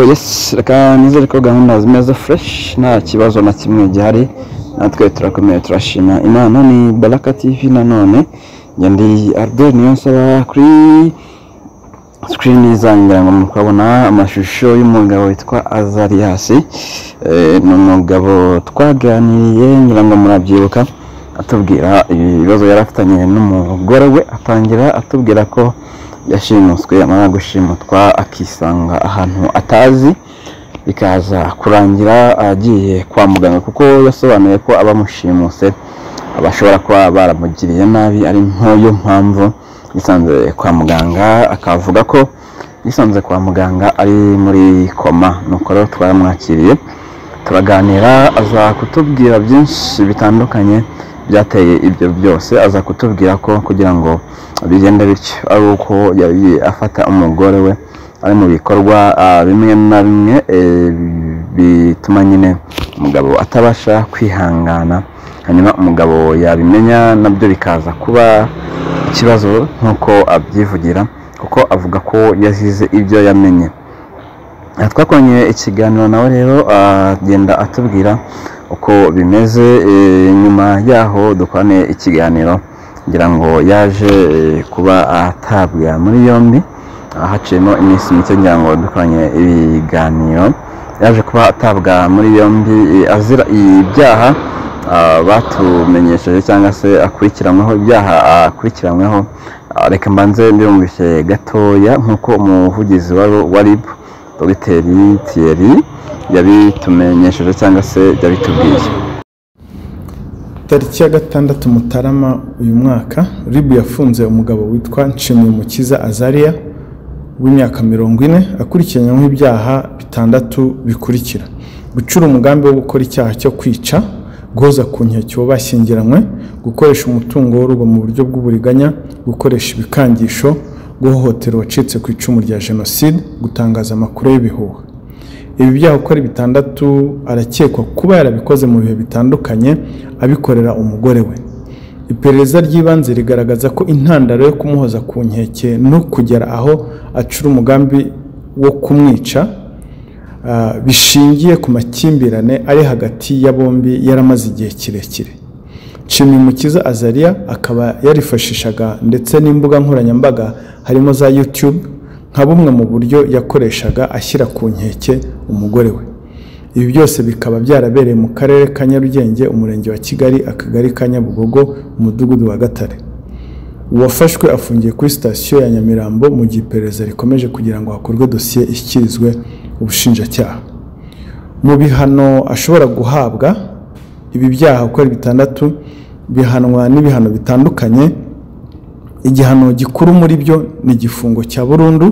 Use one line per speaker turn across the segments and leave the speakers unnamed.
yesi reka nizere ko gahunda zimeze fureshi nta kibazo na kimwe gihari natwe turakomeye turashima imana ni baraka tivi nanone njye ndi albert niyonsaba kuri sikirini zanjye ngira ngo mukabona amashusho y'umugabo witwa azariyasi ni umugabo twaganiriye ngira ngo murabyibuka atubwira ibibazo yari afitanye n'umugore we atangira atubwira ko yashimuswe amara gushimutwa akisanga ahantu atazi bikaza kurangira agiye kwa muganga kuko yasobanuye ko abamushimuse bashobora kuba baramugiriye nabi ari nk'iyo mpamvu yisanze kwa muganga akavuga ko yisanze kwa muganga ari muri koma nuko rero twaramwakiriye turaganira aza kutubwira byinshi bitandukanye byateye ibyo byose aza kutubwira ko kugira ngo bigende bityo ari uko yagiye afata umugore we ari mu bikorwa bimwe na bimwe bituma nyine umugabo atabasha kwihangana hanyuma umugabo yabimenya nabyo bikaza kuba ikibazo nk'uko abyivugira kuko avuga ko yazize ibyo yamenye twakongeye ikiganiro nawe rero agenda atubwira uko bimeze nyuma yaho dukwane ikiganiro ngira ngo yaje kuba atabwa muri yombi haciyemo iminsi mike ngira ngo dukoranye ibiganiro yaje kuba atabwa muri yombi azira ibyaha batumenyesheje cyangwa se akurikiranyweho ibyaha akurikiranyweho reka mbanze mbibumvishe gatoya nk'uko umuvugizi wa rib dogiteri tiyeri yabitumenyesheje cyangwa se yabitubwiye
tariki ya gatandatu mutarama uyu mwaka ribu yafunze umugabo witwa nshimiyumukiza azariya w'imyaka mirongo ine akurikiranyweho ibyaha bitandatu bikurikira gucura umugambi wo gukora icyaha cyo kwica guhoza ku nkeke uwo bashyingiranywe gukoresha umutungo w'urugo mu buryo bw'uburiganya gukoresha ibikangisho guhohotera uwacitse ku icumu rya jenoside gutangaza amakuru y'ibihuha ibi byaha uko ari bitandatu arakekwa kuba yarabikoze mu bihe bitandukanye abikorera umugore we iperereza ry'ibanze rigaragaza ko intandaro yo kumuhoza ku nkeke no kugera aho acura umugambi wo kumwica bishingiye ku makimbirane ari hagati ya bombi yaramaze igihe kirekire nshimimukiza azariya akaba yarifashishaga ndetse n'imbuga nkoranyambaga harimo za YouTube nka bumwe mu buryo yakoreshaga ashyira ku nkeke umugore we ibi byose bikaba byarabereye mu karere ka nyarugenge umurenge wa kigali akagari ka nyabugogo umudugudu wa gatare uwafashwe afungiye kuri sitasiyo ya nyamirambo mu gihe iperereza rikomeje kugira ngo hakorwe dosiye ishyikirizwe ubushinjacyaha mu bihano ashobora guhabwa ibi byaha uko ari bitandatu bihanwa n'ibihano bitandukanye igihano gikuru muri byo ni igifungo cya burundu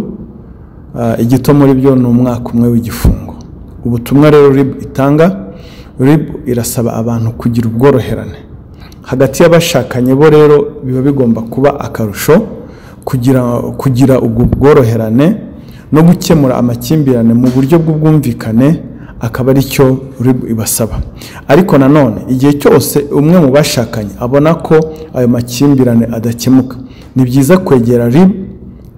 igito muri byo ni umwaka umwe w'igifungo ubutumwa rero ribu itanga ribu irasaba abantu kugira ubworoherane hagati y'abashakanye bo rero biba bigomba kuba akarusho kugira kugira ubwo bworoherane no gukemura amakimbirane mu buryo bw'ubwumvikane akaba ari cyo ribu ibasaba ariko nanone igihe cyose umwe mu bashakanye abona ko ayo makimbirane adakemuka ni byiza kwegera ribu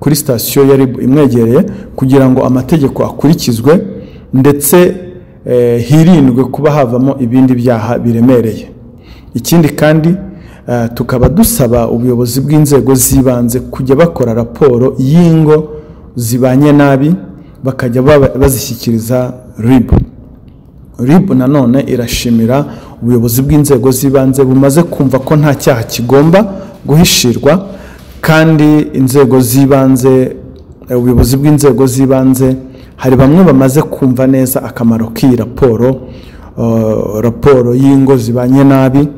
kuri sitasiyo ya ribu imwegereye kugira ngo amategeko akurikizwe ndetse hirindwe kuba havamo ibindi byaha biremereye ikindi kandi tukaba dusaba ubuyobozi bw'inzego z'ibanze kujya bakora raporo y'ingo zibanye nabi bakajya bazishyikiriza ribu ribu nanone irashimira ubuyobozi bw'inzego z'ibanze bumaze kumva ko nta cyaha kigomba guhishirwa kandi inzego z'ibanze ubuyobozi bw'inzego z'ibanze hari bamwe bamaze kumva neza akamaro k'iyi raporo raporo y'ingo zibanye nabi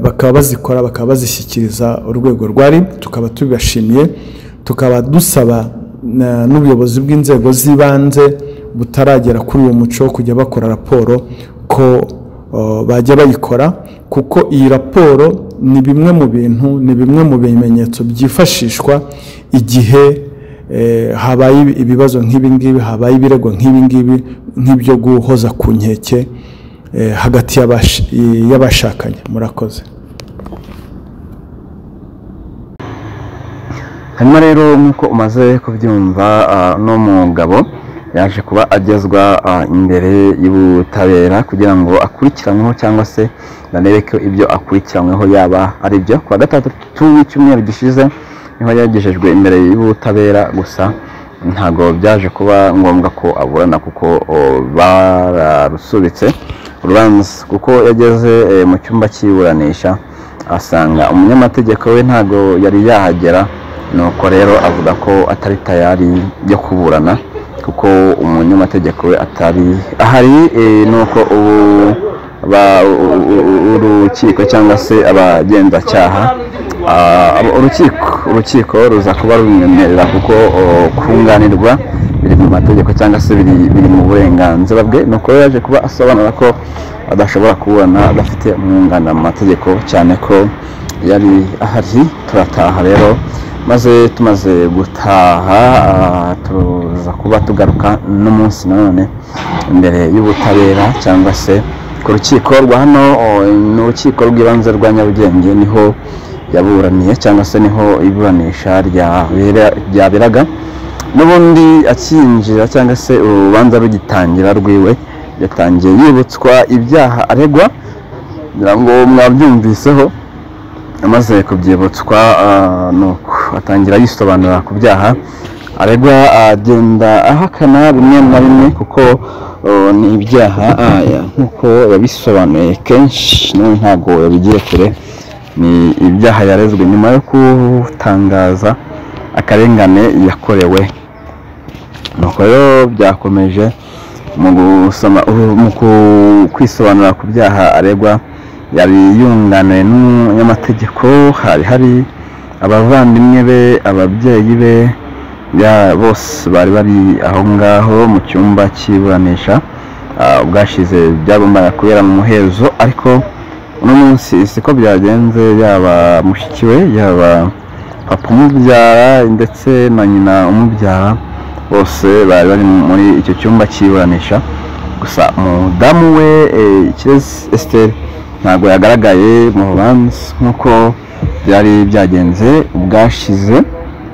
bakaba bazikora bakaba bazishyikiriza urwego rwa ribu tukaba tubibashimiye tukaba dusaba n'ubuyobozi bw'inzego z'ibanze butaragera kuri uwo muco wo kujya bakora raporo ko bajya bayikora kuko iyi raporo ni bimwe mu bintu ni bimwe mu bimenyetso byifashishwa igihe habaye ibibazo nk'ibingibi habaye ibirego nk'ibingibi nk'ibyo guhoza ku nkeke hagati y'abashakanye murakoze hanyuma rero nk'uko umaze kubyumva uno mugabo
yaje kuba agezwa ah, imbere y'ubutabera kugira ngo akurikiranweho cyangwa se banebe ko ibyo akurikiranyweho yaba ari byo ku wa gatandatu w'icyumweru gishize niho yagejejwe imbere y'ubutabera gusa ntabwo byaje kuba ngombwa ko aburana kuko o, bararusubitse urubanza kuko yageze eh, mu cyumba cy'iburanisha asanga umunyamategeko we ntabwo yari yahagera nuko rero avuga ko atari tayari yo kuburana kuko umunyamategeko we atari ahari eh, nuko ubu ba- u- u- u- urukiko cyangwa se abagenzacyaha ah, abo- urukiko urukiko ruza kuba rumwemerera kuko o, kunganirwa biri mu mategeko cyangwa se biri biri mu burenganzira bwe nuko rero yaje kuba asobanura ko adashobora kuburana adafite umwunganira mu mategeko cyane ko yari ahari turataha rero maze tumaze gutaha ah, tuza kuba tugaruka n'umunsi nanone imbere y'ubutabera cyangwa se ku rukiko rwa hano o, ni urukiko rw'ibanze rwa nyarugenge niho yaburaniye cyangwa se niho iburanisha ryabera- ryaberaga n'ubundi akinjira cyangwa se urubanza rugitangira rwiwe yatangiye yibutswa ibyaha aregwa ngira ngo mwabyumviseho amaze kubyibutswa ah, nuko atangira yisobanura ku byaha aregwa agenda ahakana bimwe na bimwe kuko oh, ni ibyaha ah, ya, nk'uko yabisobanuye kenshi nawe ntabwo yabigiye kure ni ibyaha yarezwe nyuma yo gutangaza akarengane yakorewe nuko rero byakomeje mu gusoma u- mu ku- kwisobanura ku byaha aregwa yari yunganiwe n'umunyamategeko hari hari abavandimwe be ababyeyi be ya- bose bari bari aho ngaho mu cyumba cy'iburanisha Ah, ubwashize byagombaga kubera mu muhezo ariko uno munsi siko byagenze yaba mushyikiwe yaba papa umubyara ndetse na nyina umubyara bose bari bari muri icyo cyumba cy'iburanisha gusa umudamu we eh, Kirezi Esther ntabwo yagaragaye mu rubanza nk'uko byari byagenze ubwashize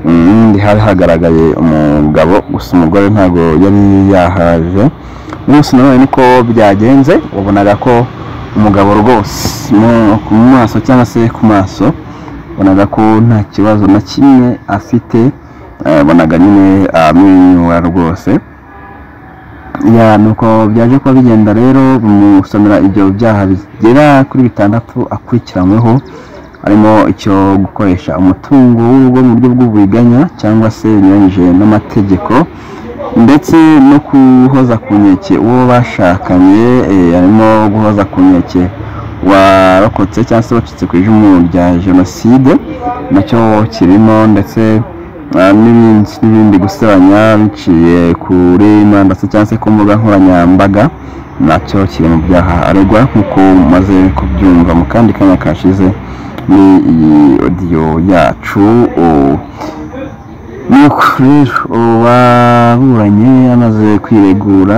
ubundi hari hagaragaye umugabo gusa umugore ntabwo yari yahaje munsi nanone niko byagenze wabonaga ko umugabo rwose mu- ku maso cyangwa se ku maso wabonaga ko nta kibazo na kimwe afite eh, wabonaga nyine amwenyura rwose ya nuko byaje kuba bigenda rero bimusomera ibyo byaha bigera kuri bitandatu akurikiranyweho harimo icyo gukoresha umutungo w'urugo mu buryo bw'uburiganya cyangwa se binyuranyije n'amategeko ndetse no guhoza ku nkeke uwo bashakanye eh, harimo guhoza ku nkeke warokotse cyangwa se wacitse ku icumu rya jenoside nacyo kirimo ndetse Ah, n'ibindi n'ibindi gusebanya biciye kuri murandasi cyangwa se ku mbuga nkoranyambaga nacyo kiri mu byaha aregwa nk'uko mumaze kubyumva mu kandi kanya kashize ni iyi odiyo yacu o- nuko rero uwaburanye amaze kwiregura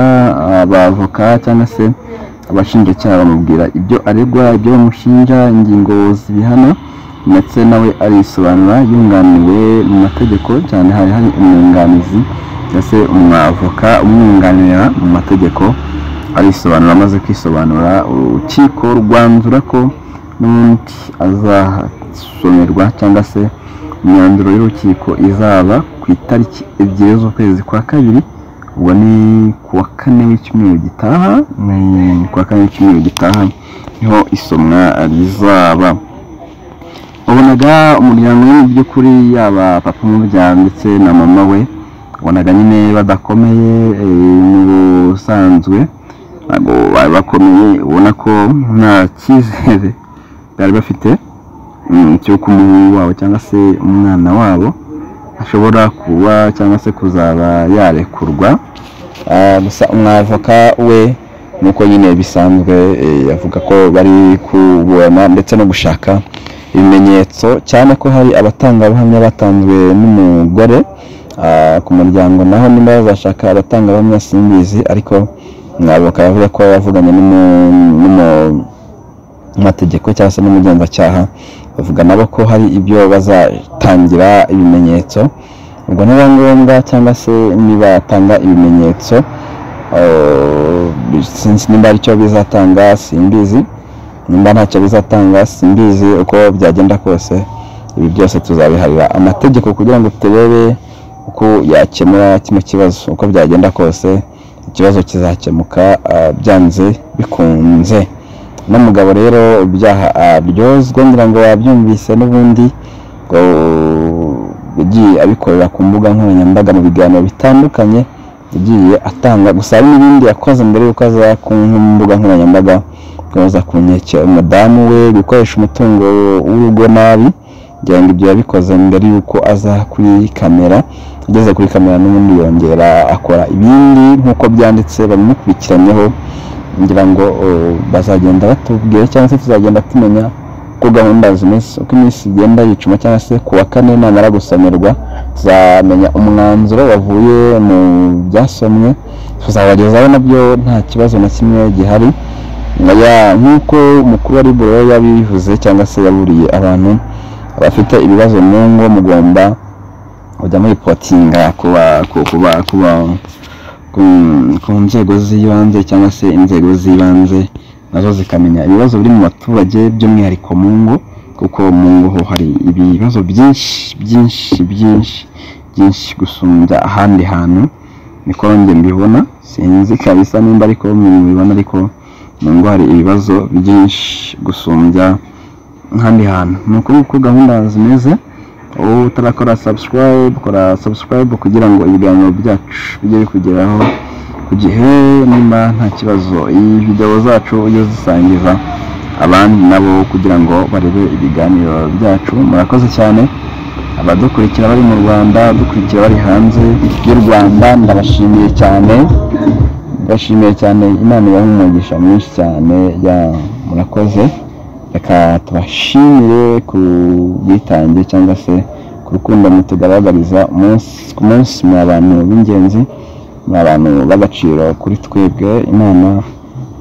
abavoka cyangwa se abashinjacyaha bamubwira ibyo aregwa ibyo bamushinja ingingo zibihana ndetse nawe arisobanura yunganiwe mu mategeko cyane hari hari umwunganizi cyangwa se umwavoka umwunganira mu mategeko arisobanura amaze kwisobanura urukiko rwanzura ko n'ubundi azasomerwa cyangwa se imyanzuro y'urukiko izaba ku itariki ebyiri z'ukwezi kwa kabiri ubwo ni ku wa kane w'icyumweru gitaha ni ku wa kane w'icyumweru gitaha niho isomwa rizaba wabonaga umuryango we mu by'ukuri yaba papa umubyara ndetse na mama we wabonaga nyine badakomeye eh, mu busanzwe ntabwo bari bakomeye ubona ko nta cyizere bari bafite mm, cy'uko umuhungu wabo cyangwa se umwana wabo ashobora kuba cyangwa se kuzaba yarekurwa Ah, gusa umwavoka we nuko nyine bisanzwe eh, avuga ko bari kuburana ndetse no gushaka ibimenyetso cyane ko hari abatangabuhamya batanzwe n'umugore Ah, ku muryango naho nimba bazashaka abatangabuhamya simbizi ariko umwavoka yavuga ko yavuganye n'umu- n'umu amategeko cyangwa se n'umugenzacyaha bavuga nabo ko hari ibyo bazatangira ibimenyetso ubwo niba ngombwa cyangwa se niba yatanga ibimenyetso eh, sinzi nimba ari cyo bizatanga simbizi nimba ntacyo bizatanga simbizi uko byagenda kose ibi byose tuzabiharira amategeko kugira ngo turebe uko yakemura kino kibazo uko byagenda kose ikibazo kizakemuka ah, byanze bikunze uno mugabo rero ibyaha aryozwe ngira ngo wabyumvise n'ubundi ngo yagiye abikorera ku mbuga nkoranyambaga mu biganiro bitandukanye yagiye atanga gusa hari n'ibindi yakoze mbere y'uko aza ku mbuga nkoranyambaga kuza kunyekera umudamu we gukoresha umutungo w'urugo nabi ngira ngo ibyo yabikoze mbere y'uko aza kuri kamera ageze kuri kamera n'ubundi yongera akora ibindi nk'uko byanditse babimukurikiranyeho ngira ngo uh, bazagenda batubwira cyangwa se tuzagenda tumenya uko gahunda zimeze uko iminsi igenda yicuma cyangwa se ku wa kane namara gusomerwa tuzamenya umwanzuro wavuye mu byasomwe tuzabagezaho nabyo nta kibazo na kimwe gihari Naya- nk'uko umukuru wa riburo yabivuze cyangwa se yaburiye abantu abafite ibibazo mu ngo mugomba kujya muripotinga kuba ku- kuba kuba ku- ku nzego z'ibanze cyangwa se inzego z'ibanze nazo zikamenya ibibazo biri mu baturage by'umwihariko mu ngo kuko mu ngo ho hari ibibazo byinshi byinshi byinshi byinshi gusumbya ahandi hantu niko njye mbibona sinzi kabisa nimba ariko mubibona ariko mu ngo hari ibibazo byinshi gusumbya ahandi hantu ni ukuri uko gahunda zimeze wowe utarakora subscribe kora subscribe kugira ngo ibiganiro byacu bijye bikugeraho ku gihe niba nta kibazo iyi videwo zacu ujye uzisangiza abandi nabo kugira ngo barebe ibiganiro byacu murakoze cyane abadukurikira bari mu rwanda abadukurikira bari hanze y'u rwanda ndabashimiye cyane ndabashimiye cyane imana ibahe umugisha mwinshi cyane ya murakoze reka tubashimire ku bwitange cyangwa se ku rukundo mutugaragariza umunsi ku munsi muri abantu b'ingenzi muri abantu b'agaciro kuri twebwe imana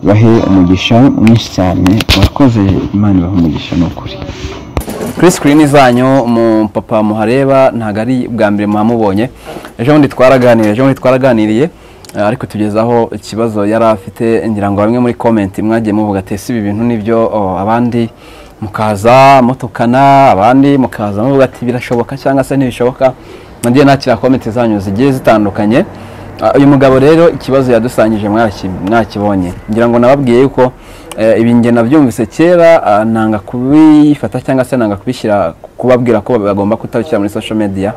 ibahe umugisha mwinshi cyane murakoze imana ibahe umugisha ni ukuri
kuri sikirini zanyu mu papa muhareba ntabwo ari bwa mbere muhamubonye ejo bundi twaraganiriye ejo bundi twaraganiriye eh, ariko tugezaho ikibazo yari afite ngira ngo bamwe muri komenti mwagiye muvuga ati ese ibi bintu nibyo oh, abandi mukaza mutukana abandi mukaza muvuga ati birashoboka cyangwa se ntibishoboka nagiye nakira komenti zanyu zigiye zitandukanye Ah, uyu mugabo rero ikibazo yadusangije mwaki- mwakibonye ngira ngo nababwiye yuko eh, ibi nge nabyumvise kera ah, nanga kubifata cyangwa se nanga kubishyira kubabwira ko bagomba kutabishyira muri social media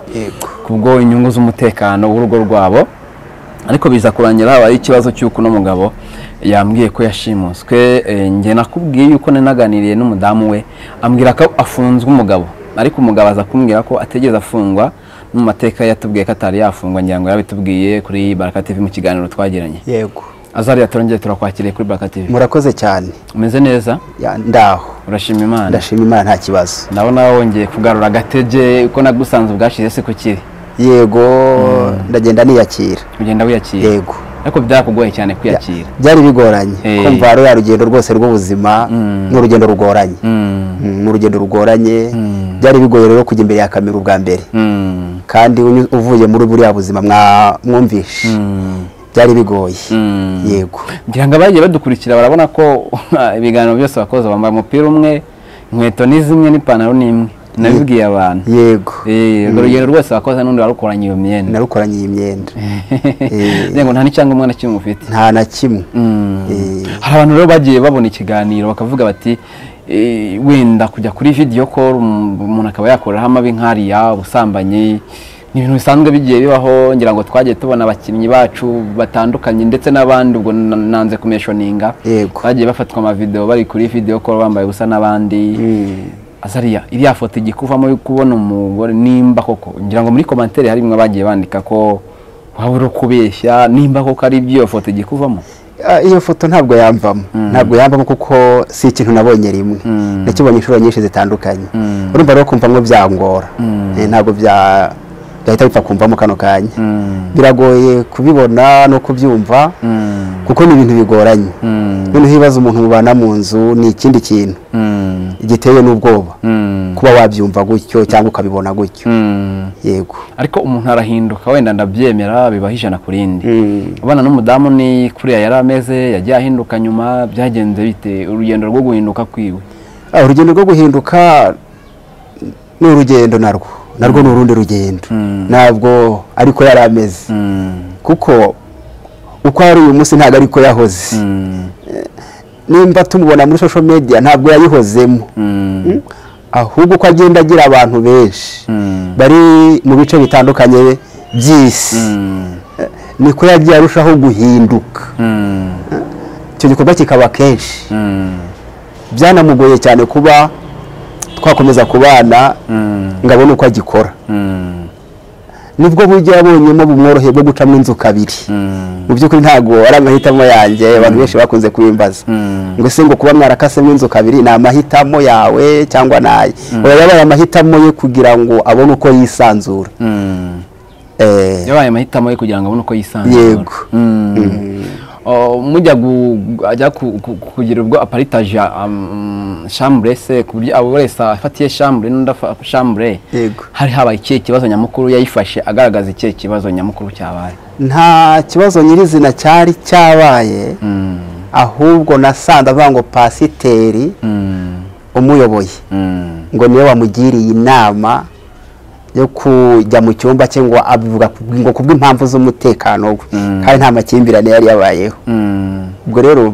kubwo inyungu z'umutekano w'urugo rwabo ariko biza kurangira habaye ikibazo cy'uko uno mugabo yambwiye ko yashimuswe eh, njye nakubwiye yuko nari naganiriye n'umudamu we ambwira ko afunzwe umugabo ariko umugabo aza kumbwira ko ategereza afungwa mu mateka yatubwiye ko atari yafungwa ngira ngo yabitubwiye kuri baraka tv mu kiganiro twagiranye
yego
azariya turongeye turakwakiriye kuri baraka tv
murakoze cyane
umeze neza
Ya- ndaho
urashima imana
ndashima imana nta kibazo
ndabona wongeye kugarura agatege ko nagusanze ubwashize se kukiri
yego ndagenda niyakira
ugenda wiyakira
yego
ariko byarakugoye cyane kwiyakira
byari bigoranye
Eh.
kumva ruriya rugendo rwose rw'ubuzima ni urugendo rugoranye
Mm.
Mm, ni urugendo rugoranye byari bigoye rero kujya imbere ya kamera ubwa mbere
Mm.
kandi unyu- uvuye muri buriya buzima mwa- mwumvishe
Mm.
byari bigoye
Mm.
yego
ngira ngo abagiye badukurikira barabona ko ibiganiro byose bakoze bambaye umupira umwe inkweto ni zimwe n'ipantaro ni imwe nabibwiye abantu
yego
Eh, urwo rugendo rwose wakoze n'undi warukoranye iyo myenda
narukoranye iyi myenda Eh.
ngira ngo nta n'icyangombwa na kimwe ufite
nta na kimwe
Mm.
Eh.
hari abantu rero bagiye babona ikiganiro bakavuga bati "Eh, wenda kujya kuri video call um, umuntu akaba yakoreraho amabi nk'ariya ubusambanyi ni ibintu bisanzwe bigiye bibaho ngira ngo twagiye tubona abakinnyi bacu batandukanye ndetse n'abandi ubwo na- nanze kumeshoninga
Yego.
bagiye bafatwa amavideo bari kuri video call bambaye ubusa n'abandi azariya iriya foto igikuvamo yo kubona umugore nimba koko ngira ngo muri komantere hari bimwe bagiye bandika ko waba uri kubeshya nimba koko ari ibyo iyo foto igikuvamo
Ah, iyo foto ntabwo yamvamo ntabwo yamvamo kuko si ikintu nabonye rimwe nakibonye inshuro nyinshi zitandukanye urumva rero kumva ngo byangora Eh, ntabwo bya byahita bipfa kumvamo kano kanya biragoye kubibona no kubyumva kuko ni ibintu bigoranye noneho ibibazo umuntu mubana mu nzu ni ikindi kintu igiteye n'ubwoba kuba wabyumva gutyo cyangwa ukabibona gutyo yego
ariko umuntu arahinduka wenda ndabyemera bibaho ijana ku rindi abana n'umudamu ni kuriya yari ameze yagiye ahinduka nyuma byagenze bite urugendo rwo guhinduka kwiwe
Ah, urugendo rwo guhinduka ni urugendo narwo narwo ni urundi rugendo ntabwo ariko yari ameze kuko uko ari uyu munsi ntabwo ariko yahoze nimba tumubona muri social media ntabwo yayihozemo Mm? ahubwo uko agenda agira abantu benshi bari mu bice bitandukanye by'isi Eh, niko yagiye arushaho guhinduka icyo gikorwa kikaba kenshi byanamugoye cyane kuba twakomeza kubana ngo abone uko agikora nibwo buryo yabonyemo bumworoheye bwo gucamo inzu kabiri mu by'ukuri ntabwo ari amahitamo yanjye abantu benshi bakunze kubimbaza ngo se ngo kuba mwarakasemo inzu kabiri ni amahitamo yawe cyangwa naye oya yabaye amahitamo ye kugira ngo abone uko yisanzura Eh,
yabaye amahitamo ye kugira ngo abone uko yisanzura
Yego.
Mm. Oh, mujya gu- gu- ajya ku- ku- kugira ubwo aparitaje um, chambre se ku buryo abo wese afatiye chambre n'undi afa- chambre
Yego.
hari habaye ikihe kibazo nyamukuru yayifashe agaragaza ikihe kibazo nyamukuru cyabaye
nta kibazo nyirizina cyari cyabaye ahubwo nasanze avuga ngo pasiteri umuyoboye ngo niwe wamugiriye inama yo kujya mu cyumba cye ngo abivuga ku- ngo kubw'impamvu z'umutekano we kandi nta makimbirane yari yabayeho ubwo rero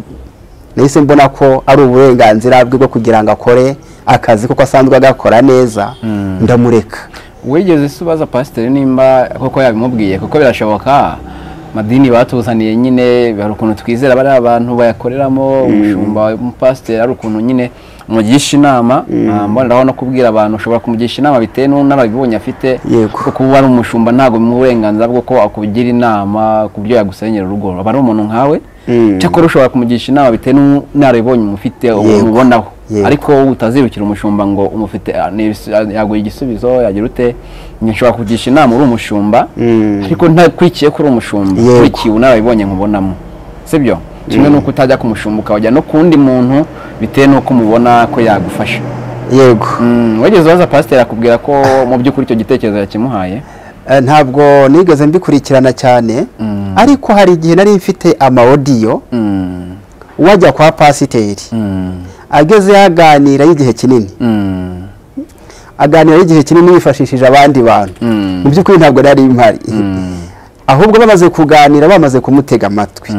nahise mbona ko ari uburenganzira bwe bwo kugira ngo akore akazi kuko asanzwe agakora neza ndamureka
wigeze se ubaza pasiteri nimba koko yabimubwiye kuko birashoboka madini batuzaniye nyine hari ukuntu twizera bariya abantu bayakoreramo umushumba umupasiteri ari ukuntu nyine umugisha inama Ah, mboneraho no kubwira abantu ushobora kumugisha inama bitewe n'ubunararibonye afite
Yego.
kuko uba ari umushumba ntabwo bimuha uburenganzira bwo ko akugira inama ku byo yagusenyera urugo aba ari umuntu nkawe cyakora ushobora kumugisha inama bitewe n'ubunararibonye umufite
Yego.
umubonaho
Yego.
ariko wowe utazirukira umushumba ngo umufite ah, ni ibis- ah, yaguha igisubizo yagira ute Njye nshobora kugisha inama uri umushumba ariko ntakurikiye ko uri umushumba
Yego.
ukurikiye unarabibonye nkubonamo sibyo kimwe n'uko utajya ku mushumba ukajya no ku wundi muntu bitewe n'uko umubona ko yagufasha
yego
Mm, wageze ubaza pasiteri akubwira ko mu by'ukuri icyo gitekerezo yakimuhaye
Eh, ntabwo nigeze mbikurikirana cyane ariko hari igihe nari mfite amawodiyo
Mm,
wajya kwa pasiteri
mm,
ageze yaganira y'igihe kinini
mm,
aganira y'igihe kinini yifashishije abandi bantu mu by'ukuri ntabwo nari mpari ahubwo bamaze kuganira bamaze kumutega amatwi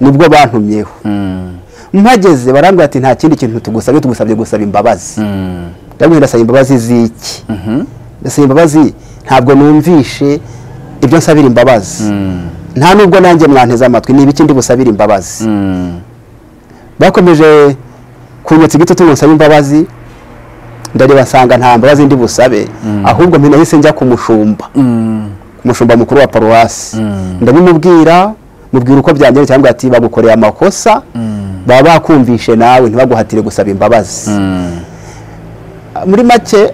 nibwo bantumyeho
mm,
mpageze barambwira ati nta kindi kintu tugusabye tugusabye gusaba imbabazi
mm,
ndabwira ndasaba imbabazi z'iki
mhm,
ndasaba imbabazi ntabwo numvishe ibyo nsabira imbabazi
mm,
nta nubwo nanjye mwanteze amatwi ni ibiki ndi busabire imbabazi
mm,
bakomeje kunyotsa igitutu ngo nsabe imbabazi ndareba nsanga nta mbabazi ndi busabe ahubwo mpina yise njya ku mushumba
mm,
ku mushumba mukuru wa paruwasi ndabimubwira mubwira uko byanjye cyangwa ati bagukoreye amakosa baba bakumvishe nawe ntibaguhatire gusaba imbabazi
mm.
muri make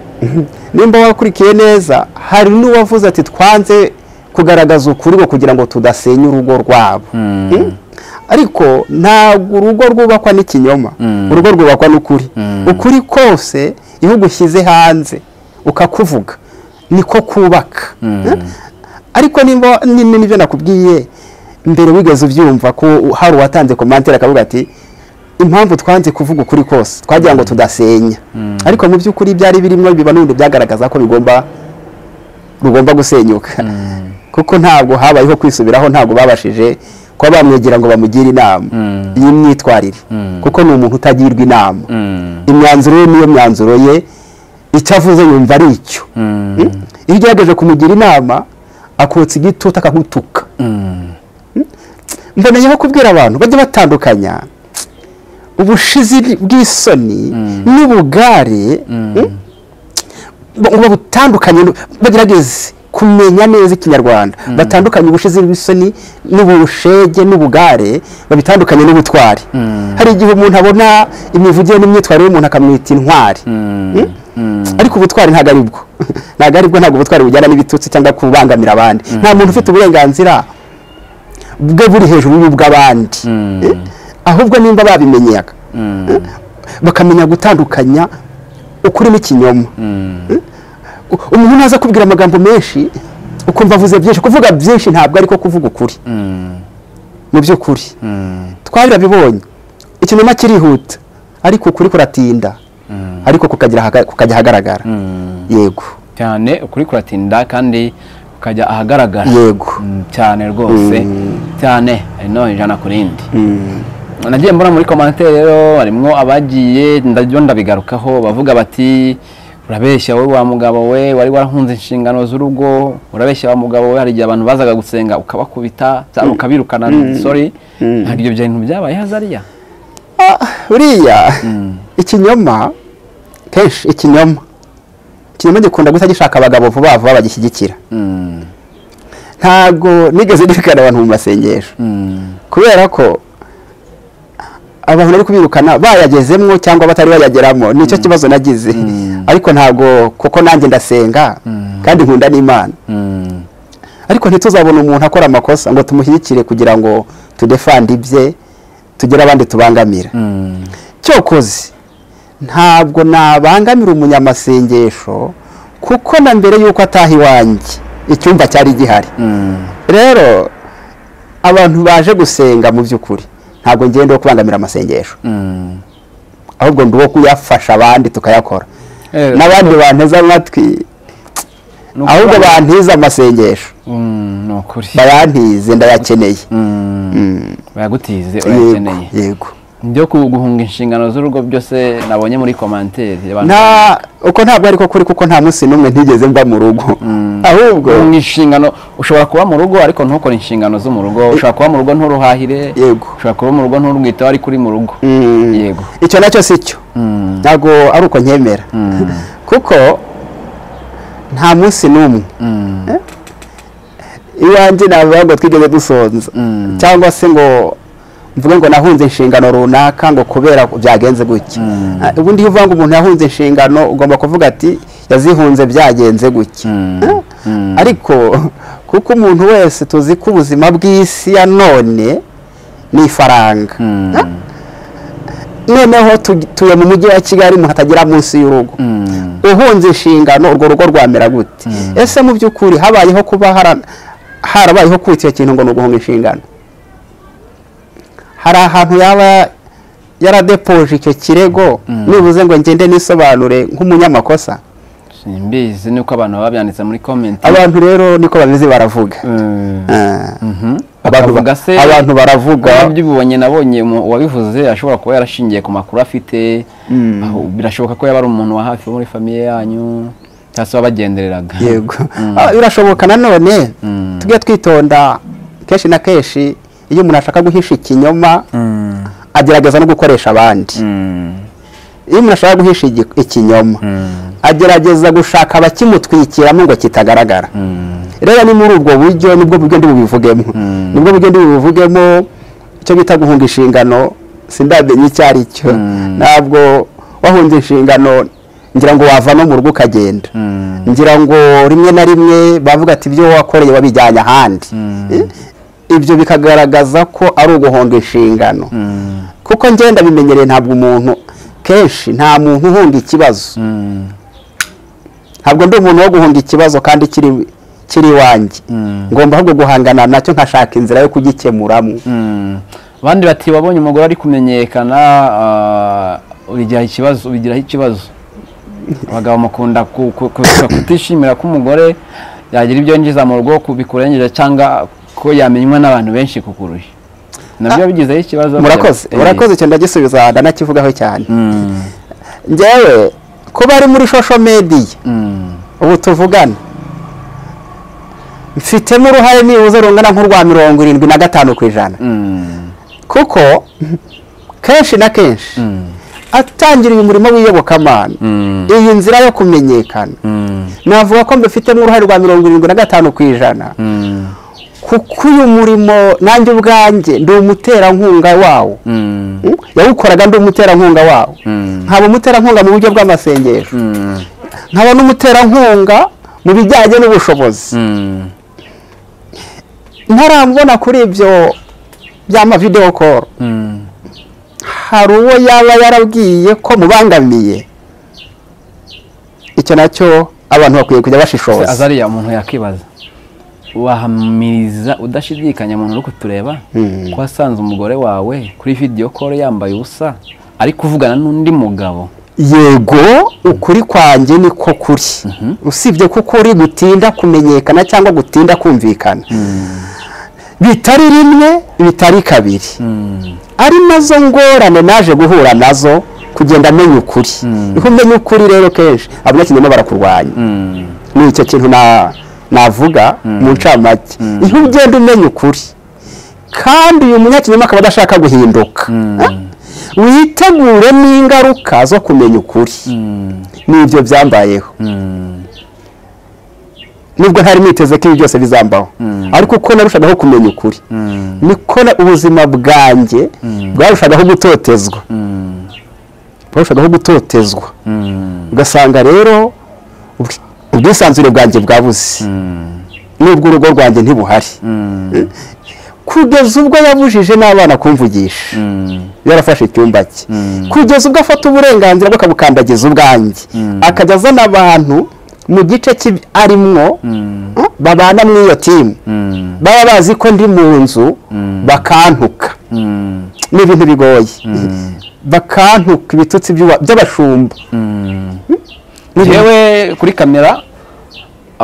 nimba wakurikiye neza hari n'uwavuze ati twanze kugaragaza ukuri ngo kugira ngo tudasenya urugo rwabo Mm? ariko ntabwo urugo rwubakwa n'ikinyoma urugo rwubakwa n'ukuri ukuri kose iyo ugushyize hanze ukakuvuga niko kubaka Mm? ariko nimba ni- ni- nibyo nakubwiye mbere wigeze ubyumva ko hari uwatanze komantere akavuga ati impamvu twanze kuvuga ukuri kose twagira ngo tudasenya ariko mu by'ukuri byari birimo biba n'ibintu byagaragaza ko bigomba rugomba gusenyuka kuko ntabwo habayeho kwisubiraho ntabwo babashije kuba bamwegera ngo bamugire inama y'imyitwarire kuko ni umuntu utagirwa inama imyanzuro ye niyo myanzuro ye icyo avuze yumva ari icyo Mm? iyo ugerageje kumugira inama akotsa igitutu akagutuka Mm? mboneyeho kubwira abantu bajya batandukanya ubushizi bw'isoni n'ubugare Mm? ngo butandukanye bagerageze kumenya neza ikinyarwanda batandukanye ubushizi bw'isoni n'ubushege n'ubugare babitandukanye n'ubutwari hari igihe umuntu abona imivugire n'imyitwarire y'umuntu akamwita intwari Mm? ariko ubutwari ntabwo ari bwo ntabwo ari bwo ntabwo ubutwari bujyana n'ibitutsi cyangwa kubangamira abandi nta muntu ufite uburenganzira bwe buri hejuru y'ubw'abandi Eh? ahubwo nimba babimenyaga Eh? bakamenya gutandukanya ukurimo ikinyoma umuntu naza akubwira amagambo menshi ukumva avuze byinshi kuvuga byinshi ntabwo ariko kuvuga ukuri mu by'ukuri twabirabibonye ikinyoma kirihuta ariko ukuri kuratinda ariko kukagira ahaga- kukajya ahagaragara yego
cyane ukuri kuratinda kandi ukajya ahagaragara
Yego.
Mm, cyane rwose cyane no ijana ku rindi nagiye mbona muri komantere rero harimo abagiye ndabyo ndabigarukaho bavuga bati urabeshya wowe wa mugabo we wari warahunze inshingano z'urugo urabeshya wa mugabo we hari igihe abantu bazaga gusenga ukabakubita cyangwa ukabirukana sorry ntabwo ibyo bintu byabaye hazariya
Ah, buriya ikinyoma kenshi ikinyoma ikinyoma gikunda guhita gishaka abagabo vuba vuba bagishyigikira
Mm,
ntago nigeze nirikana abantu mu masengesho
mm,
kubera ko abantu bari kubirukana bayagezemo cyangwa batari bayageramo nicyo kibazo nagize ariko ntago kuko nanjye ndasenga kandi nkunda n'imana
mm,
ariko ntituzabona umuntu akora amakosa ngo tumushyigikire kugira ngo tudefande ibye tugire abandi tubangamira
mm.
cyokoze ntabwo nabangamira umunyamasengesho kuko na mbere y'uko ataha iwanjye icyumba cyari gihari rero abantu baje gusenga mu by'ukuri ntabwo ngende wo kubangamira amasengesho
Mm.
ahubwo ndi uwo kuyafasha abandi tukayakora
Eh,
n'abandi banteze amatwi
ni
ahubwo
ukuvuga-
bantize amasengesho
Mm, ni ukuri
bayantize ndayakeneye
Mm, bayagutize
yego
urayakeneye
yego
byo ku- guhunga inshingano z'urugo byose nabonye muri komantere abantu-
nta uko ntabwo ariko kuri kuko nta munsi n'umwe ntigeze mba mu rugo ahubwo
guhunga inshingano ushobora kuba mu rugo ariko ntukore inshingano zo mu rugo ushobora kuba mu rugo nturuhahire
Yego.
ushobora kuba mu rugo nturwiteho ariko uri mu rugo
Mm.
yego
icyo nacyo si cyo
Mm,
ntabwo ari uko nkemera kuko nta munsi n'umwe
mm,
iwanjye navuga ngo twigeze dusonza cyangwa se ngo mvuge ngo nahunze inshingano runaka ngo kubera byagenze gutya Ah, ubundi iyo uvuga ngo umuntu yahunze inshingano ugomba kuvuga ati yazihunze byagenze gutya Ah, ariko kuko umuntu wese tuzi ko ubuzima bw'isi ya none ni ifaranga Ah, noneho tu- tuye mu mujyi wa kigali umuntu atagira munsi y'urugo
mm,
uhunze inshingano urwo rugo rwamera gute ese mu by'ukuri habayeho kuba hara- harabayeho kwita icyo kintu ngo ni uguhunga inshingano hari ahantu yaba yaradepoje icyo kirego nibuze ngo ngende nisobanure nk'umunyamakosa
simbizi nuko abantu baba babyanditse muri komenti
abantu rero niko bameze baravuga
Mm,
Ah.
mhm.
Abantu ba-
Bakavuga se-
abantu baravuga
nabyo ubibonye nabonye mu- uwabivuze ashobora kuba yarashingiye ku makuru afite aho birashoboka ko yaba ari umuntu wa hafi wo muri famiye yanyu cyangwa se wabagendereraga
yego Ah, birashoboka nanone tujye twitonda kenshi na kenshi iyo umuntu ashaka guhisha ikinyoma agerageza no gukoresha abandi iyo umuntu ashaka guhisha igi- ikinyoma agerageza gushaka abakimutwikiramo ngo kitagaragara rero ni muri ubwo buryo nibwo buryo ndi bubivugemo nibwo buryo ndi bubivugemo icyo bita guhunga inshingano sindamenye icyo ari cyo ntabwo wahunze inshingano ngira ngo wava no mu rugo ukagenda ngira ngo rimwe na rimwe bavuga ati ibyo wakoreye wabijyanye ahandi Eh, ibyo bikagaragaza ko ari uguhunga inshingano kuko ngenda bimenyereye ntabwo umuntu kenshi nta muntu uhunga ikibazo ntabwo ndi umuntu wo guhunga ikibazo kandi kiri kiri iwanjye ngomba ahubwo guhangana nacyo nkashaka inzira yo kugikemuramo
Mm. abandi bati wabonye umugore ari kumenyekana ah, ubigiraho ikibazo ubigiraho ikibazo abagabo mukunda ku- ku- ku- kutishimira ko umugore yagira ibyo yinjiza mu rugo ku- bikurengeje cyangwa ko yamenywa n'abantu benshi kukurusha nabyo bigizeho ikibazo
murakoze
Eh.
murakoze icyo ndagisubiza ndanakivugaho cyane
Mm,
ngewe kuba ari muri social media
mm.
ubu tuvugana mfitemo uruhare nibuze rungana nk'urwa mirongo irindwi na gatanu ku ijana kuko kenshi na kenshi atangiriye umurimo w'iyobokamana iyi nzira yo kumenyekana navuga ko mbifitemo uruhare rwa mirongo irindwi na gatanu ku ijana kuko uyu murimo nanjye ubwanjye ndi umuterankunga wawo Mm? yawukoraga ndi umuterankunga wawo nkaba umuterankunga mu buryo bw'amasengesho nkaba n'umuterankunga mu bijyanye n'ubushobozi ntarambona kuri ibyo by'amavidewo koro hari uwo yaba yarabwiye ko mubangamiye icyo nacyo abantu bakwiye kujya
Se
bashishoza
azariya umuntu yakwibaza wahamiriza udashidikanya muntu uri kutureba
Mm.
ko wasanze umugore wawe kuri video call yambaye ubusa ari kuvugana n'undi mugabo
yego ukuri kwanjye ni ko kuri usibye ko ukuri gutinda kumenyekana cyangwa gutinda kumvikana bitari rimwe bitari kabiri ari nazo ngorane naje guhura nazo kugenda amenya ukuri niho umenya ukuri rero kenshi abanyakinyoma barakurwanya ni icyo kintu na- navuga mu ncamake niho ugenda umenya ukuri kandi uyu munyakinyoma akaba adashaka guhinduka witegure n'ingaruka zo kumenya ukuri n'ibyo byambayeho nubwo ntari niteze ko ibi byose bizambaho ariko uko narushagaho kumenya ukuri niko na- ubuzima bwanjye bwarushagaho gutotezwa bwarushagaho gutotezwa ugasanga rero ubwi- ubwisanzure bwanjye bwabuze nubwo urugo rwanjye ntibuhari kugeza ubwo yabujije n'abana kumvugisha yarafashe icyumba cye kugeza ubwo afata uburenganzira bwo akabukandagiza ubwanjye akajya azana abantu mu gice cy'i- arimwo eh, babana muri iyo timu baba bazi ko ndi mu nzu bakantuka ni ibintu bigoye bakantuka ibitutsi by'uwa- by'abashumba
yewe kuri kamera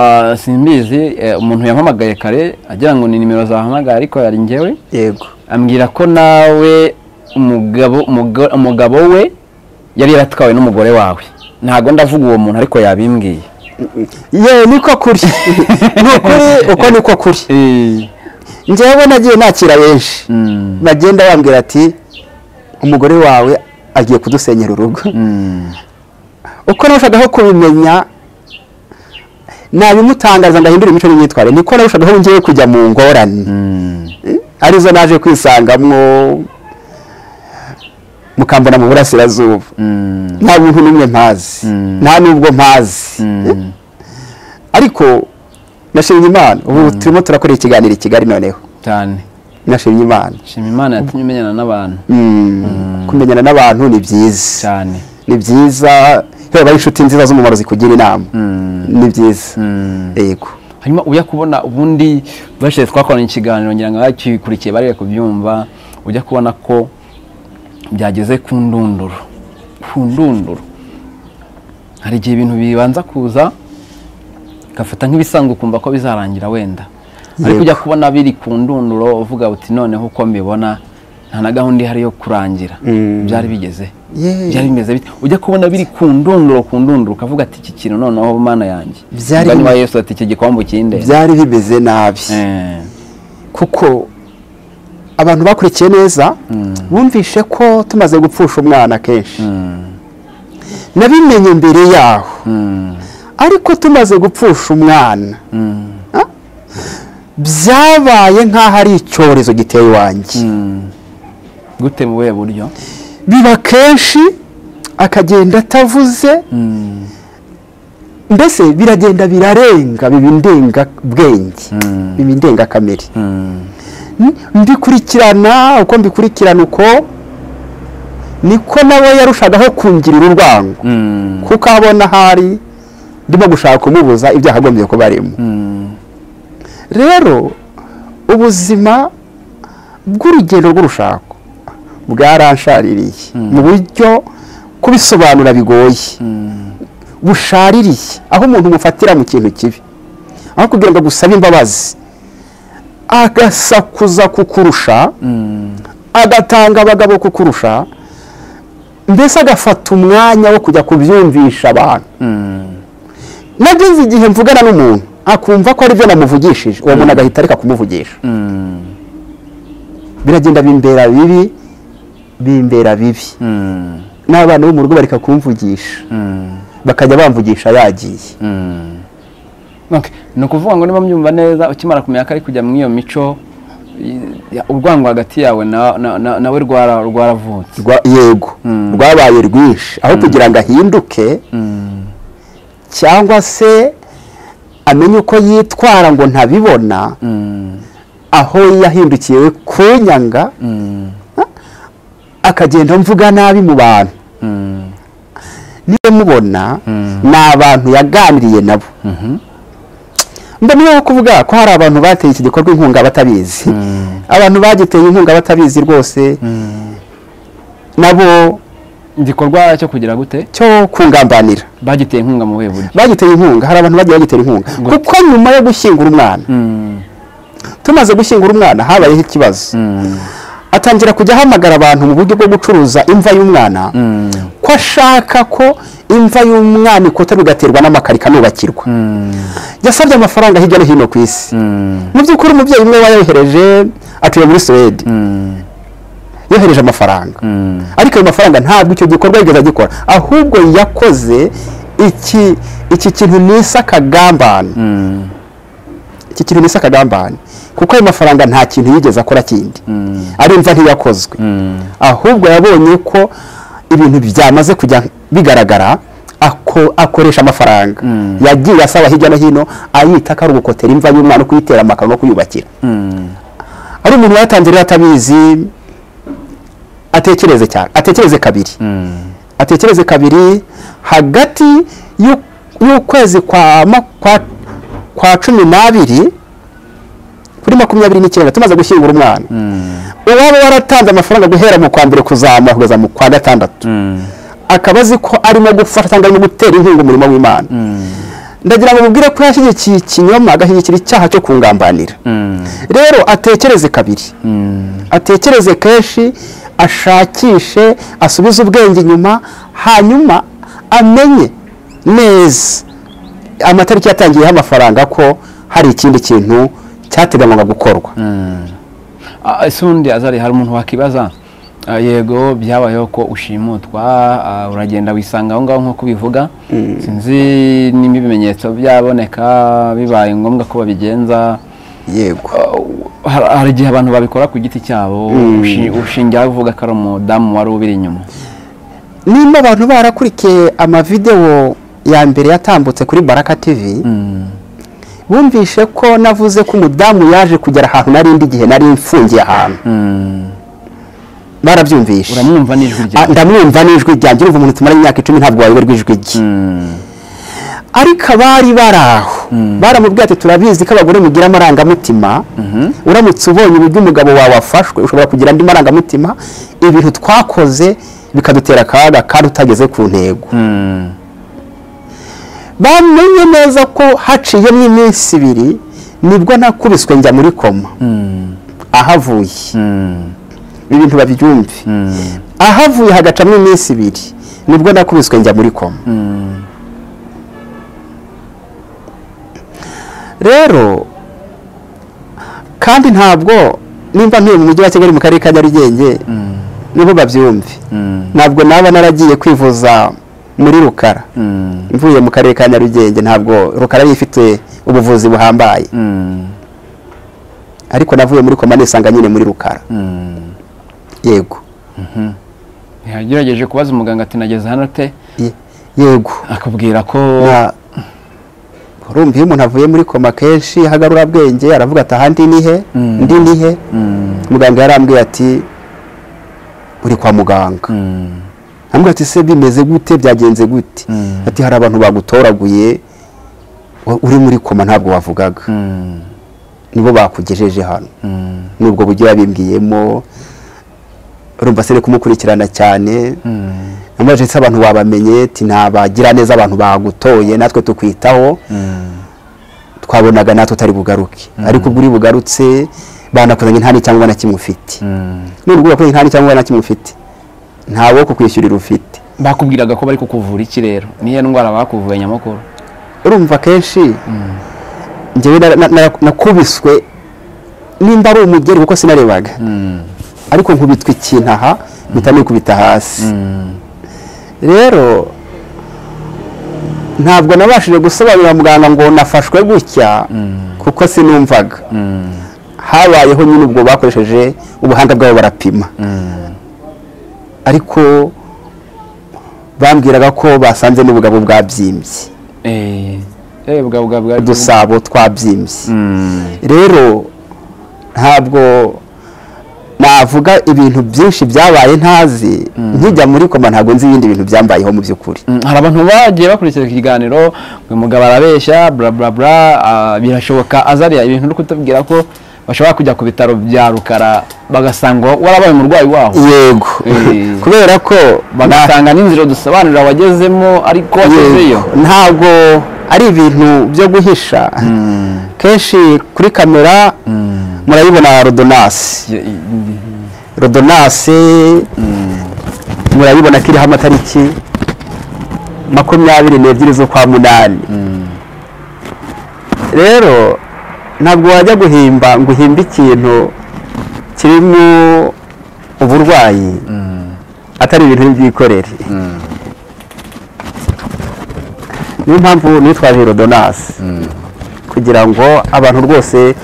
ah, simbizi eh, umuntu yampamagaye kare agira ngo ni nimero zahamagaye ariko yari njyewe
yego
ambwira ko nawe umugabo umugo- umugabo we yari yaratwawe n'umugore wawe ntabwo ndavuga uwo muntu ariko yabimbwiye
yewe niko kuri ni ukuri uko niko kuri njyewe nagiye nakira benshi bagenda bambwira ati umugore wawe agiye kudusenyera urugo uko narushagaho kubimenya nabimutangaza ndahindura imico n'imyitwarire niko narushagaho ngiye kujya mu ngorane arizo naje kwisangamo mukambona mu burasirazuba nta muntu n'umwe mpazi nta n'ubwo mpazi ariko nashimye imana ubu turimo turakora ikiganiro i kigali noneho
cyane
nashimye imana
shima imana yatumye umenyana n'abantu
kumenyana n'abantu ni byiza
cyane
ni byiza reba ari inshuti nziza z'umumaro zikugira inama ni byiza yego
hanyuma ujya kubona ubundi bashize twakoranye ikiganiro ngira ngo abakikurikiye bari kubyumva ujya kubona ko byageze ku ndunduro ku ndunduro hari igihe ibintu bibanza kuza ugafata nk'ibisanzwe ukumva ko bizarangira wenda ariko
Yego.
ujya kubona biri ku ndunduro uvuga uti noneho uko mbibona nta na gahunda ihari yo kurangira byari bigeze
Yeah.
byari bimeze bite ujya kubona biri ku ndunduro ku ndunduro ukavuga ati iki kintu noneho mana yanjye
Byari
Mugani wa
bimeze-
yesu ati iki gikombe ukinde
byari bimeze nabi
Eh,
kuko abantu bakurikiye neza bumvishe ko tumaze gupfusha umwana kenshi nabimenye mbere yaho ariko tumaze gupfusha umwana ah, byabaye nk'aho ari icyorezo giteye iwanjye
gute mu buhe buryo
biba kenshi akagenda atavuze mbese biragenda birarenga biba indenga bwenge biba indenga kamere mbikurikirana uko mbikurikirana uko niko nawe yarushagaho kungirira urwango kuko abona ahari ndimo gushaka kumubuza ibyo agombye kuba arimo rero ubuzima bw'urugendo rw'urushako bwaranshariye mu buryo kubisobanura bigoye bushaririye aho umuntu umufatira mu kintu kibi aho kugira ngo agusabe imbabazi agasakuza kukurusha agatanga abagabo kukurusha mbese agafata umwanya wo kujya kubyumvisha abantu nageze igihe mvugana n'umuntu akumva ko ari byo namuvugishije uwo muntu agahita areka kumuvugisha biragenda bimbera bibi bimbera bibi n'abana bo mu rugo bareka kumvugisha bakajya bamvugisha yagiye
Okay, ni ukuvuga ngo niba mbyumva neza ukimara kumenya ko ari kujya mu iyo mico i- ya- urwango hagati yawe na- na- na- nawe rwara- rwaravutse
Rwa- yego rwabaye rwinshi aho kugira ngo ahinduke cyangwa se amenye uko yitwara ngo ntabibona aho yahindukiye kunyanga akagenda mvuga nabi mu bantu niyo mubona ni abantu yaganiriye nabo mba niyo kuvuga ko hari abantu bateye iki gikorwa inkunga batabizi abantu bagiteye inkunga batabizi rwose nabo
igikorwa cyo kugira gute
cyo kungambanira
bagiteye inkunga mu buhe buryo
bagiteye inkunga hari abantu bagiye bagitera inkunga
Gute?
kuko nyuma yo gushyingura umwana
Mm,
tumaze gushyingura umwana habayeho ikibazo
mm,
atangira kujya ahamagara abantu mu buryo bwo gucuruza imva y'umwana
mm,
ko ashaka ko imva y'umwana ikoterwa igaterwa n'amakaro ikanubakirwa
mm,
yasabye amafaranga hirya no hino ku isi
mm,
mu by'ukuri umubyeyi umwe wayohereje atuye muri suwede
mm,
yohereje amafaranga
mm.
ariko ayo mafaranga ntabwo icyo gikorwa yigeze agikora ahubwo yakoze iki iki kintu nise akagambane
Mm,
iki kintu nise akagambane kuko ayo mafaranga nta kintu yigeze akora kindi
mm,
arumva ntiyakozwe
mm,
ahubwo yabonye ko ibintu byamaze kujya bigaragara ako- akoresha amafaranga
Mm.
yagiye asaba hirya no hino ayita ko ari ugukotera imva y'umwana kuyitera amakaro no kuyubakira
mm,
ari umuntu wayatanze rero atabizi atekereze cyane atekereze kabiri
mm,
atekereze kabiri hagati y'u- y'ukwezi kwa, ma- kwa, kwa cumi n'abiri kuri makumyabiri n'icyenda tumaze gushyingura umwana
mm,
uwaba waratanze amafaranga guhera mu kwa mbere kuzamura kugeza mu kwa gatandatu
mm,
akaba azi ko arimo gufasha cyangwa arimo gutera inkunga umurimo w'imana
mm,
ndagira ngo mubwire ko yashyigikiye ikinyoma agashyigikira icyaha cyo kungambanira
mm,
rero atekereze kabiri
mm,
atekereze kenshi ashakishe asubize ubwenge inyuma hanyuma amenye neza amatariki yatangiyeho amafaranga ko hari ikindi kintu cyateganywaga gukorwa
mm. Ah, ese ubundi azari hari umuntu wakibaza ah, yego byabayeho ko ushimutwa ah, uragenda wisanga aho ngaho nk'uko ubivuga sinzi niba ibimenyetso byaboneka bibaye ngombwa ko babigenza
yego
hari hari igihe abantu babikora ku giti cyabo ushi- ushingira uvuga ko ari umudamu wari ubiri inyuma
nimba abantu barakurikiye amavidewo ya mbere yatambutse kuri baraka tv
Mm,
bumvishe ko navuze ko umudamu yaje kugera ahantu narindi igihe nari mfungiye ahantu
mm.
barabyumvishe
uramwumva n'ijwi
Ah,
ryawe
ndamwumva n'ijwi ryanjye urumva umuntu tumara imyaka icumi ntabwo wayoberwa ijwi rye
Mm,
ariko abari bari aho baramubwiye ati turabizi ko abagore mugira amarangamutima uramutse ubonye uburyo umugabo wawe afashwe ushobora kugira andi marangamutima ibintu twakoze bikadutera akaga kandi utageze ku ntego
mm,
bamenye neza ko haciyemo iminsi ibiri nibwo nakubiswe njya muri koma
mm,
ahavuye
mm,
ibintu babyumve
mm,
ahavuye hagacamo iminsi ibiri nibwo nakubiswe njya muri koma
mm,
rero kandi ntabwo nimba ntuye mu mujyi wa kigali mu karere ka nyarugenge niho babyumve
mm,
ntabwo naba naragiye kwivuza muri rukara
mm,
mvuye mu karere ka nyarugenge ntabwo rukara yari ifite ubuvuzi buhambaye
mm,
ariko navuye muri koma nisanga nyine muri rukara
mm.
yego
yagerageje kubaza umuganga ati nageze hano te
Ye- yego
akubwira ko
Na- urumva iyo umuntu avuye muri koma kenshi ahagarura bwenge aravuga ati ahandi nihe
Mm.
ndi nihe
Mm,
muganga yarambwiye ati uri kwa muganga
mm,
amubwira ati se bimeze gute byagenze gute
Mm.
ati hari abantu bagutoraguye wa- uri muri koma ntabwo wavugaga
mm,
nibo bakugejeje hano
mm,
nubwo buryo yabimbwiyemo urumva se ni kumukurikirana cyane
mm,
namubajije se abantu wabamenye ati ntabagira neza abantu bagutoye natwe tukwitaho
mm,
twabonaga natwe utari bugaruke ariko ubwo uri bugarutse banakuzanye nta n'icyangombwa na kimwe ufite
mm.
nubwo urakoze nta n'icyangombwa na kimwe ufite ntawo kukwishyurira ufite
bakubwiraga ko bari kukuvura iki rero niyo ndwara bakuvuye nyamukuru
urumva kenshi njyewe nara- na- na- nakubiswe nimba ari umugeri kuko sinarebaga
Mm,
ariko nkubitwa ikintu aha mpita nikubita hasi
mm,
rero ntabwo nabashije gusobanurira muganga ngo nafashwe gutya kuko sinumvaga
mm,
habayeho nyine ubwo bakoresheje ubuhanga bwabo barapima
mm,
ariko bambwiraga ko basanze n'ubugabo bwabyimbye
eh, eh, bwa- bwa- bwa-
udusabo twabyimbye
Mm,
rero ntabwo navuga ibintu byinshi byabaye ntazi nkijya muri koma ntabwo nzi ibindi bintu byambayeho mu by'ukuri
Mm, hari abantu bagiye bakurikira iki kiganiro ngo umugabo arabeshya bla bla bla ah, birashoboka azariya ibintu uri kutubwira ko bashobora kujya ku bitaro bya rukara bagasanga warabaye umurwayi waho
yego
Eh.
kubera ko na-
bagasanga n'inzira dusobanurira wagezemo ariko wagezeyo
Yego, ntabwo ari ibintu byo guhisha kenshi kuri kamera murayibona rodonasi
Ye- i-
rodonasi murayibona ko iriho amatariki makumyabiri n'ebyiri z'ukwa munani rero ntabwo wajya guhimba ngo uhimbe ikintu kirimo uburwayi atari ibintu by'ikorere niyo mpamvu nitwaje rodonasi kugira ngo abantu rwose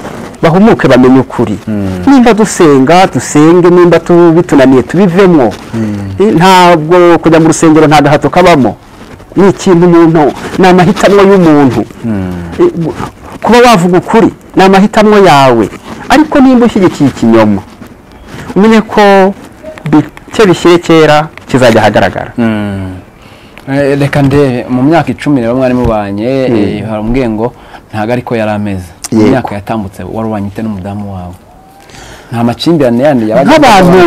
bahumuke bamenye ukuri nimba dusenga dusenge nimba tu- bitunaniye tubivemo Eh, ntabwo kujya mu rusengero nta gahato kabamo ni ikintu umuntu ni amahitamo y'umuntu Eh, gu- kuba wavuga ukuri ni amahitamo yawe ariko nimba ushyigikiye ikinyoma umenye ko bike bishyire kera kizajya ahagaragara
Eh, reka ndebe mu myaka icumi rero mwari mubanye eh, hari umubwiye ngo ntabwo ariko yari ameze mu
Yego.
myaka yatambutse warubanye ute n'umudamu wawe nta makimbirane yandi yabaga
nk'abantu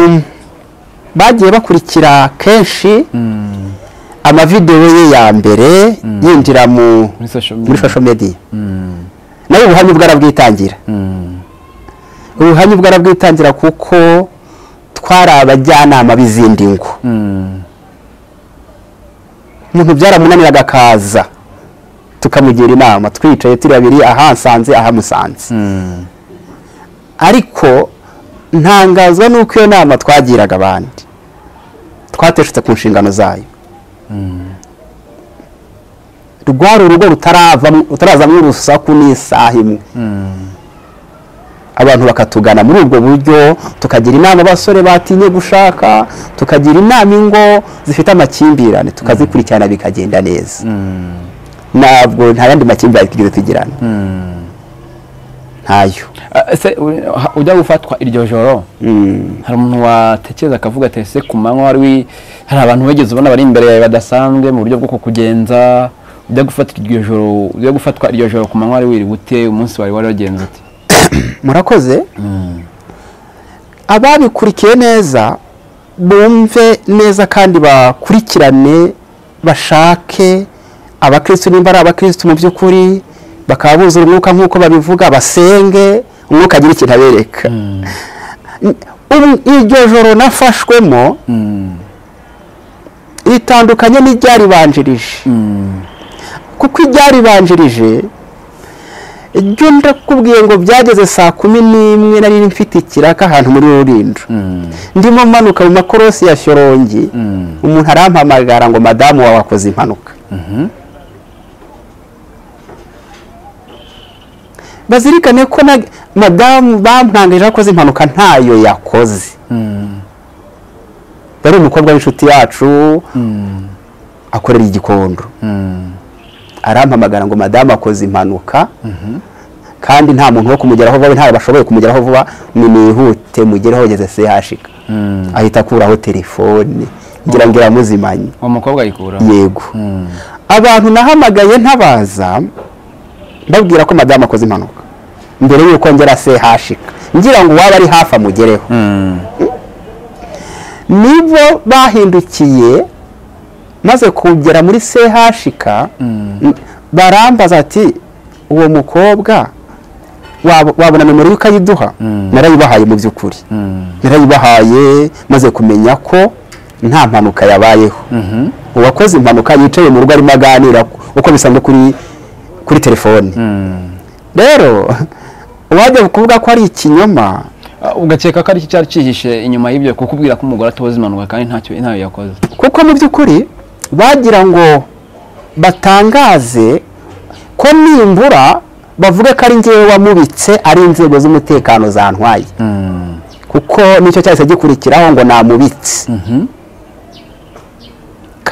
bagiye bakurikira kenshi amavidewo ye ya mbere yinjira mu
muri social
muri
media
social media nawe ubuhamya ubwo arabwitangira ubuhamya ubwo arabwitangira kuko twari abajyanama b'izindi ngo umuntu byaramunaniraga akaza tukamugira inama twicaye turi babiri ahansanze ahamusanze ariko ntangazwa n'uko iyo nama twagiraga abandi twateshutse ku nshingano zayo rwari urugo rutaravamo- rutarazamo urusaku n'isaha imwe abantu bakatugana muri ubwo buryo tukagira inama abasore batinye gushaka tukagira inama ingo zifite amakimbirane tukazikurikirana bikagenda neza ntabwo nta yandi makimbirane twigeze tugirana ntayo
Ah, ese u- ha- ujya gufatwa iryo joro hari umuntu watekereza akavuga ati ese ku manywa wari wi- hari abantu wigeze ubona bari imbere yawe badasanzwe mu buryo bwo kukugenza ujya gufata iryo joro ujya gufatwa iryo joro ku manywa wari wiriwe ute umunsi wari wari wagenze ute
murakoze ababikurikiye neza bumve neza kandi bakurikirane bashake abakristu nimba ari abakristu mu by'ukuri bakaba buzura umwuka nk'uko babivuga basenge umwuka agira ikintu abereka Ubu- iryo joro nafashwemo ritandukanye n'iryaribanjirije kuko iryaribanjirije ibyo ndakubwiye ngo byageze saa kumi n'imwe nari mfite ikiraka ahantu muri rurindo ndimo manuka mu makorosi ya shyorongi umuntu arampamagara ngo madamu wawe akoze impanuka bazirikane ko na madamu bampangije akoze impanuka ntayo yakoze yari umukobwa w'inshuti yacu akorera igikondo arampamagara ngo madamu akoze impanuka kandi nta muntu wo kumugeraho vuba ntawe bashoboye kumugeraho vuba nimwihute mugereho ugeze sehashika ahita akuraho telefone ngira ngo iramuzimanye
uwo mukobwa ayikuraho
yego abantu nahamagaye ntabaza babwira ko madamu akoze impanuka mbere y'uko ngera sehashika ngira ngo uwaba ari hafi amugereho nibo bahindukiye maze kugera muri sehashika barambaza ati uwo mukobwa wab- wabona nimero ukayiduha narayibahaye mu by'ukuri narayibahaye maze kumenya ko nta mpanuka yabayeho uwakoze impanuka yicaye mu rugo arimo aganira uko bisanzwe kuri kuri telefoni rero uwajya kuvuga ko ari ikinyoma
Ah, ugakeka ko ari iki cyari cyihishe inyuma y'ibyo kukubwira ko umugore atoza impanuka kandi ntacyo ntayo yakoze
kuko mu by'ukuri bagira ngo batangaze ko nimbura bavuga ko ari ngewe wamubitse ari inzego z'umutekano zantwaye kuko nicyo cyahise gikurikiraho ngo namubitse